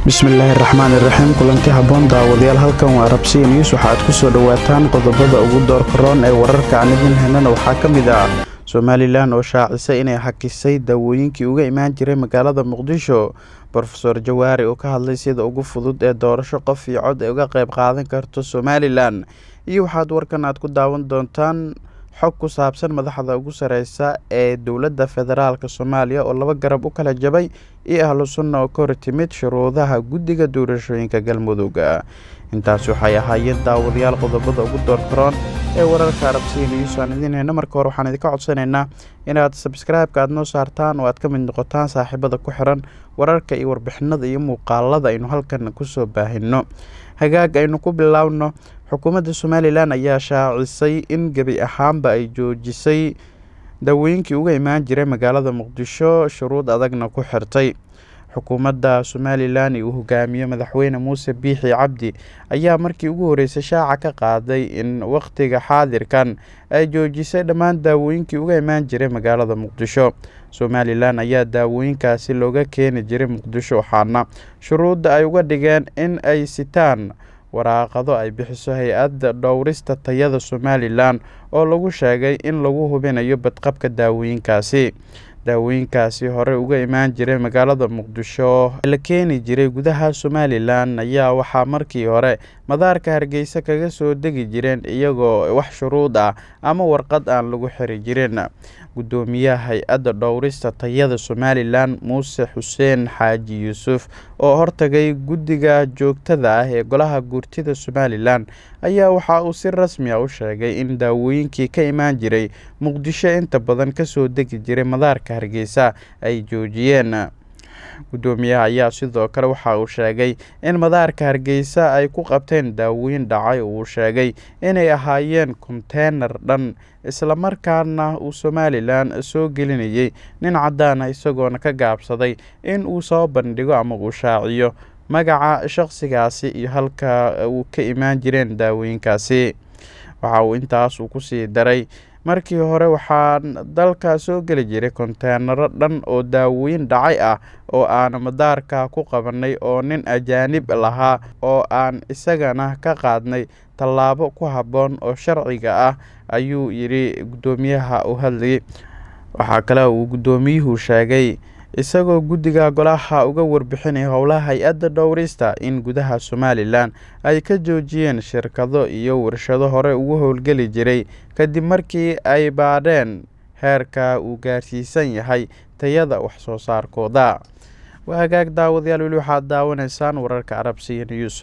bismillaahi raxmaan iraxiim kulanti habboon daawadayaal halkan waa rabsiya news waxaaad ku soo dhowaataan qodobada ugu doorka roon ee wararka aan idin helnana waxaa ka mid ah somalilan oo shaacisay inay xakisay daawooyinkii uga imaan jiray magaalada muqdisho rofeor jawaari oo ka hadlay sida ugu fudud ee doorasho qof iyo cod ay uga qayb qaadan karto somalilan iyo waxaad warkan aad ku daawan doontaan xog ku saabsan madaxda ugu sareysa ee dowladda federaalk soomaaliya oo laba garab u kala jabay iyo ahlu sunna oo ka hor timid shuruudaha guddiga doorashooyinka galmudug intaas waxay ahaayeen daawadayaal qodobada ugu doorkaroon ee wararka arabsiya news aan idiin heyno marka hore waxaan idinka codsanaynaa inaad sabskraibeka aad noo saartaan oo aad ka mid noqotaan saaxiibada ku xiran wararka iyo warbixinada iyo muuqaalada aynu halkan kusoo baahino hagaag aynu ku bilaawno xukuumadda somalilan ayaa shaacisay in gebi ahaanba ay joojisay daawooyinkii uga imaan jiray magaalada muqdisho shuruud adagna ku xirtay xukuumadda somalilan uu hogaamiye madaxweyne muuse biixi cabdi ayaa markii ugu horeysay shaaca ka qaaday in wakhtiga xaadirkan ay joojisay dhammaan daawooyinkii uga imaan jiray magaalada muqdisho somalilan ayaa daawooyinkaasi looga keeni jiray muqdisho waxaana shuruudda ay uga dhigeen in ay sitaan waraaqado ay bixiso hay-adda dhowrista tayada somalilan oo lagu sheegay in lagu hubinayo badqabka daawooyinkaasi daawooyinkaasi hore uga imaan jiray magaalada muqdisho la keeni jiray gudaha somalilan ayaa waxaa markii hore madaarka hargeysa kaga soo degi jireen iyagoo wax shuruud ah ama warqad aan lagu xiri jirin guddoomiyaha hay-adda dhowrista tayada somalilan muuse xuseen xaaji yuusuf oo hortagay guddiga joogtada ah ee golaha guurtida somalilan ayaa waxa uu si rasmi a u sheegay in daawooyinkii ka imaan jiray muqdisho inta badan kasoo degi jiray madaarka hargeysa ay joojiyeen guddoomiyaha ayaa sidoo kale waxa uu sheegay in madaarka hargeysa ay ku qabteen daawooyin dhacay uu sheegay inay ahaayeen konteynar dhan islamarkaana uu somalilan soo gelinayay nin caddaana isagoona ka gaabsaday in uu soo bandhigo ama uu shaaciyo magaca shaqsigaasi iyo halka uu ka imaan jireen daawooyinkaasi waxa uu intaas uu kusii daray markii hore waxaa dalka soo geli jiray konteenaro dhan oo daawooyin dhacay ah oo aan madaarka ku qabanay oo nin ajaanib lahaa oo aan isagana ka qaadnay tallaabo ku habboon oo sharciga ah ayuu yidhi guddoomiyaha u hadlayay waxaa kale uu guddoomiyuhu sheegay isagoo guddiga golaha uga warbixinaya howlaha hay-adda dhowrista in gudaha somalilan ay ka joojiyeen shirkado iyo warshado hore ugu howlgeli jiray kadib markii ay baadheen heerka uu gaarsiisan yahay tayada wax soo saarkooda waa hagaag daawadayaal weli waxaad daawanaysaan wararka arabsiya news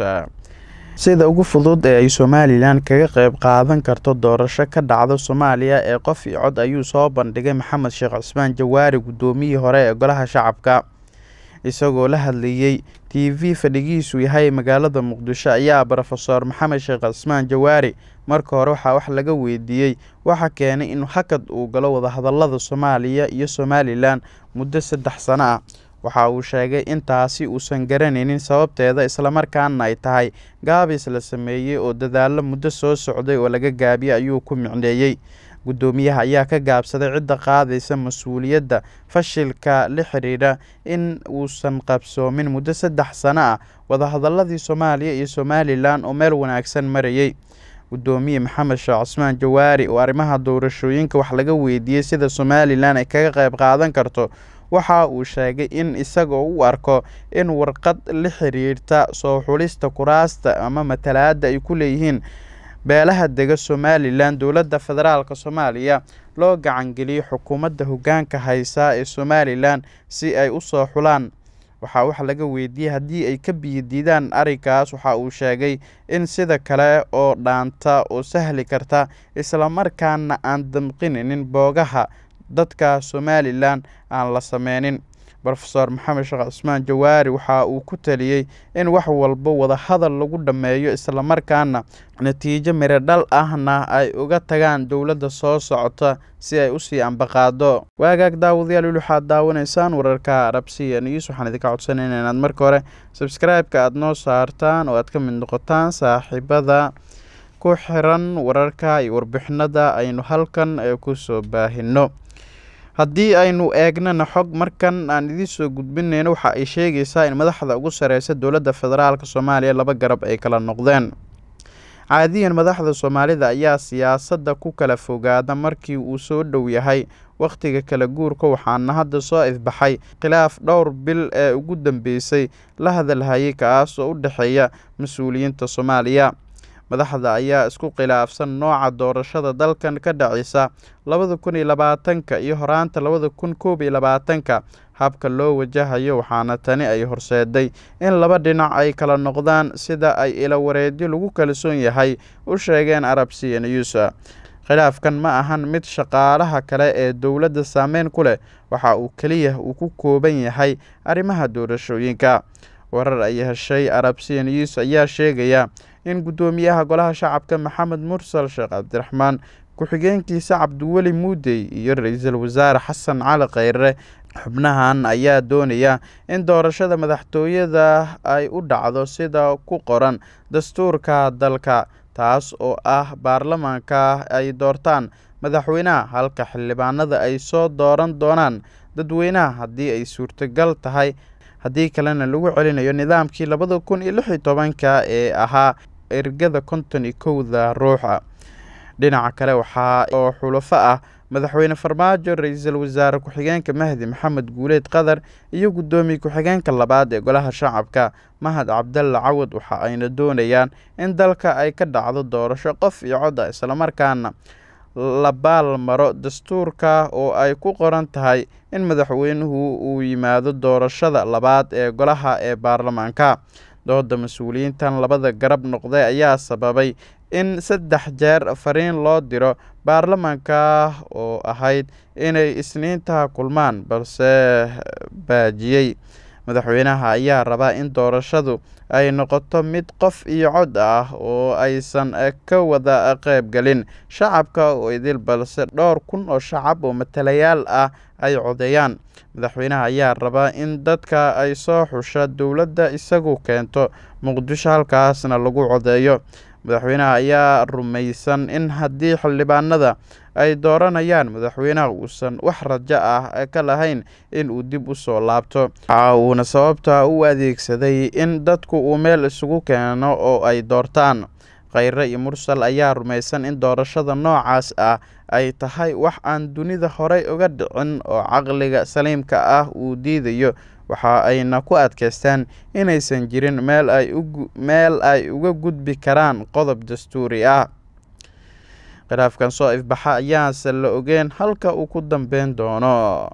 sida ugu fudud ee ay somalilan kaga qayb qaadan karto doorasho ka dhacda soomaaliya ee qof iyo cod ayuu soo bandhigay maxamed sheekh cismaan jawaari guddoomiyihii hore ee golaha shacabka isagoo la hadlayey t v fadhigiisu yahay magaalada muqdisho ayaa rofeor maxamed sheekh cismaan jawaari marka hore waxaa wax laga weydiiyey waxa keenay in hakad uu galo wadahadalada soomaaliya iyo somalilan muddo saddex sano ah waxa uu sheegay in taasi uusan garanaynin sababteeda islamarkaana ay tahay gaabis la sameeyey oo dadaalo muddo soo socday oo laga gaabiyey ayuu ku micneeyey guddoomiyaha ayaa ka gaabsaday cidda qaadaysa mas-uuliyadda fashilka la xidhiidha in uusan qabsoomin muddo saddex sano ah wadahadaladii soomaaliya iyo somalilan oo meel wanaagsan marayey guddoomiye maxamed sheekh cismaan jawaari oo arrimaha doorashooyinka wax laga weydiiyey sida somalilan ay kaga qayb qaadan karto waxa uu sheegay in isagoo u arko in warqad la xiriirta soo xulista kuraasta ama matalaadda ay ku leeyihiin beelaha dega somalilan dowladda federaalk soomaaliya loo gacangeliyo xukuumadda hoggaanka haysa ee somalilan si ay u soo xulaan waxaa wax laga weydiiyey haddii ay ka biyodiidaan arrinkaas waxa uu sheegay in sida kale oo dhaanta oo sahli karta islamarkaana aan damqininin boogaha dadka somalilan aan la sameynin rofeor maxamed sheekh cismaan jawaari waxa uu ku taliyey in wax walba wadahadal lagu dhammeeyo islamarkaana natiijo miro dhal ahna ay uga tagaan dowladda soo socota si ay usii ambaqaado waagaag daawadayaal weli waxaad daawanaysaan wararka arabsiya news waxaan idinka codsanayna inaad marka hore sabskraibeka aada noo saartaan oo aad ka mid noqotaan saaxiibada ku xiran wararka iyo warbixinada aynu halkan kusoo baahino haddii aynu eegnana xog markan aan idiin soo gudbinayno waxa ay sheegaysaa in madaxda ugu sareysa dowladda federaalk soomaaliya laba garab ay kala noqdeen caadiyan madaxda soomaalida ayaa siyaasadda ku kala fogaada markii uu soo dhow yahay wakhtiga kala guurka waxaana hadda soo ifbaxay khilaaf dhowr bil ee ugu dambeysay la hadalhayay kaas oo u dhexeeya mas-uuliyiinta soomaaliya madaxda ayaa isku khilaafsan nooca doorashada dalkan ka dhacisa labada kun iyo labaatanka iyo horaanta labada kun koob iyo labaatanka habka loo wajahayo waxaana tani ay horseeday in laba dhinac ay kala noqdaan sida ay ilawareedyo lagu kalsoon yahay u sheegeen arabsiya news khilaafkan ma ahan mid shaqaalaha kale ee dowladda saameyn ku leh waxa uu keliya uu ku kooban yahay arrimaha doorashooyinka warar ay heshay arabsiya news ayaa sheegaya in guddoomiyaha golaha shacabka maxamed mursal sheekh cabdiraxmaan ku-xigeenkiisa cabdiweli muudey iyo ra-iisul wasaare xasan cali kheyre xubnahan ayaa doonaya in doorashada madaxtooyada ay u dhacdo sida ku qoran dastuurka dalka taas oo ah baarlamaanka ay doortaan madaxweynaha halka xildhibaanada ay soo dooran doonaan dadweynaha haddii ay suurtagal tahay haddii kalena lagu celinayo nidaamkii labada kun iyo lix iyo tobanka ee ahaa ergada konton iyo kowda ruuxa dhinaca kale waxaa oo xulafo ah madaxweyne farmaajo ra-iisul wasaare ku-xigeenka mahdi maxamed guuleed qatar iyo guddoomiye ku-xigeenka labaad ee golaha shacabka mahad cabdalla cawad waxa ayna doonayaan in dalka ay ka dhacdo doorasho qof iyo cod ah islamarkaana la baal maro dastuurka oo ay ku qoran tahay in madaxweynuhu uu yimaado doorashada labaad ee golaha ee baarlamaanka dooda mas-uuliyiintan labada garab noqday ayaa sababay in saddex jeer fariin loo diro baarlamaanka oo ahayd inay isniintaha kulmaan balse baajiyey madaxweynaha ayaa rabaa in doorashadu ay noqoto mid qof iyo cod ah oo aysan ka wada qeybgelin shacabka oo idil balse dhowr kun oo shacab oo matalayaal ah ay codeeyaan madaxweynaha ayaa rabaa in dadka ay soo xusha dowladda isagu keento muqdisho halkaasna lagu codeeyo madaxweynaha ayaa rumaysan in haddii xildhibaanada ay dooranayaan madaxweynaha uusan wax rajo ah ka lahayn in uu dib u soo laabto waxa uuna sababta u adeegsaday in dadku uu meel isugu keeno oo ay doortaan kheyre iyo mursal ayaa rumaysan in doorashada noocaas ah ay tahay wax aan dunida horey uga dhicin oo caqliga saliimka ah uu diidayo waxa ayna ku adkaystaan inaysan jirin meel ay meel ay uga gudbi karaan qodob dastuuri ah khilaafkan soo ifbaxa ayaanse la ogeen halka uu ku dambeyn doono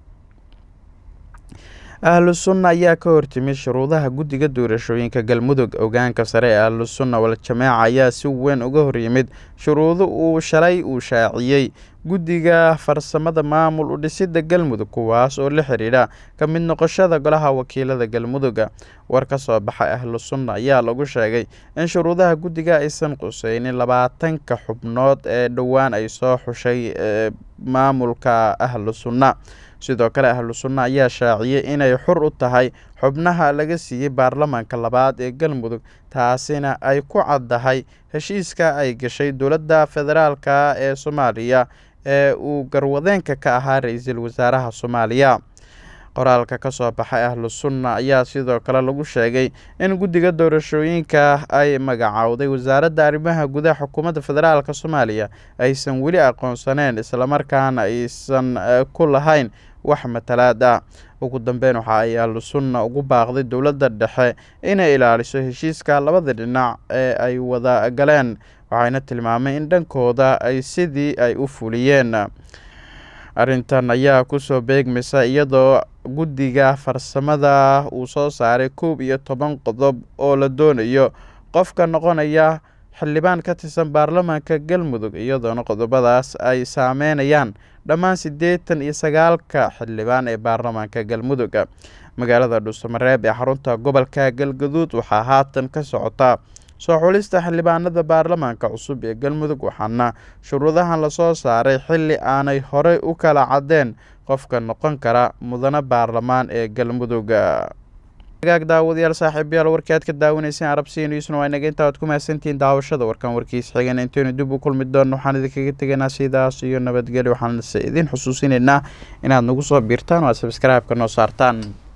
ahlu sunna ayaa ka hortimid shuruudaha guddiga doorashooyinka galmudug ogaanka sare ee ahlu sunna wal-jamaaca ayaa si weyn uga horyimid shuruudo uu shalay uu shaaciyey guddiga farsamada maamul u dhisida galmudug kuwaas oo la xidhiidha ka mid noqoshada golaha wakiilada galmuduga war ka soo baxay ahlu sunna ayaa lagu sheegay in shuruudaha guddiga aysan quseynin labaatanka xubnood ee dhowaan ay soo xushay maamulka ahlu sunna sidoo kale ahlu sunna ayaa shaaciyey inay xur u tahay xubnaha laga siiyey baarlamaanka labaad ee galmudug taasina ay ku caddahay heshiiska ay gashay dowladda federaalka ee soomaaliya ee uu garwadeenka ka ahaa ra-iisul wasaaraha soomaaliya qoraalka ka soo baxay ahlu sunna ayaa sidoo kale lagu sheegay in guddiga doorashooyinka ay magacowday wasaaradda arrimaha gudaha xukuumadda federaalk soomaaliya aysan weli aqoonsaneen islamarkaana aysan ku lahayn wax matalaad ah ugu dambeyn waxa ay ahlu sunna ugu baaqday dowladda dhexe inay ilaaliso heshiiska labada dhinac ee ay wada galeen waxayna tilmaamay in dhankooda ay sidii ay u fuliyeen arrintan ayaa kusoo beegmaysa iyadoo guddiga farsamada uu soo saaray koob iyo toban qodob oo la doonayo qofka noqonaya xildhibaan ka tirsan baarlamaanka galmudug iyadoona qodobadaas ay saameynayaan dhammaan siddeetan iyo sagaalka xildhibaan ee baarlamaanka galmudug magaalada dhuusamareeb ee xarunta gobolka galgaduud waxaa haatan ka socota soo xulista xildhibaanada baarlamaanka cusub ee galmudug waxaana shuruudahan lasoo saaray xilli aanay horey u kala caddeen qofka noqon kara mudane baarlamaan ee galmudug hagaag daawadayaal saaxiibayaal warkii aad ka daawanayseen arabsiya newsna waa inaga intaa aad ku mahadsantihiin daawashada warkan warkiisa xigan intaynu dib u kulmi doono waxaan idinkaga tegaynaa sidaas iyo nabadgelyo waxaan idin xusuusinaynaa inaad nagu soo biirtaan oo aad sabskraibeka noo saartaan